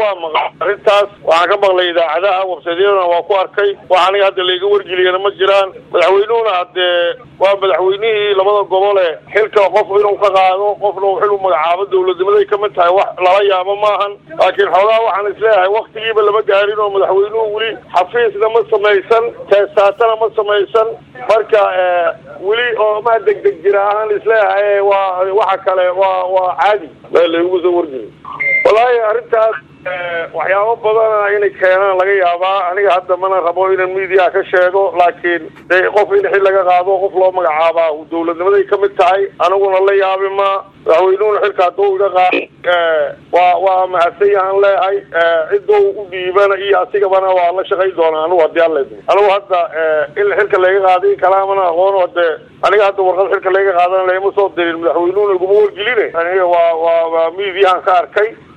waa maqlay arrintaas waxaan ka maqlay idaacadaha websaydyadana waa ku arkay wax aniga hadda layga wargeliyana ma jiraan madaxweynuhuna haddee waa madaxweynihii labada gobole xilka qof inuu ka qaado qofna uu xil u magacaabo dawladnimaday kamid tahay wax lala yaabo maahan laakiin xoogaa waxaan isleeyahay waktigiiba lama gaarin oo madaxweynuhu weli xafiisna ma samaysan teestaatana ma samaysan marka weli oo ma degdeg jira ahaan isleeyahay waa waxa kale waa waa caadi laygu soo wargeli wallaahi arrintaas waxyaabo badana inay keenaan laga yaabaa aniga hadda mana rabo inaan miidiyaha ka sheego laakiin de qof in xil laga qaado qof loo magacaabaa dawladnimaday kamid tahay aniguna la yaabi ma madaxweynuhuna xilka hadduu iga qaado waa waa mahadsan yahaan leeyahay cidou u dhiibana iyo asigabana waa la shaqay doonaa anigu haddii alla anigu hadda in xilka layga qaado in kalaamana aqoon de aniga hadda warqad xilka layga qaadana lagama soo dirin madaxweynuhuna iguma wargeline aniga waa waa waa miidiyahan ka arkay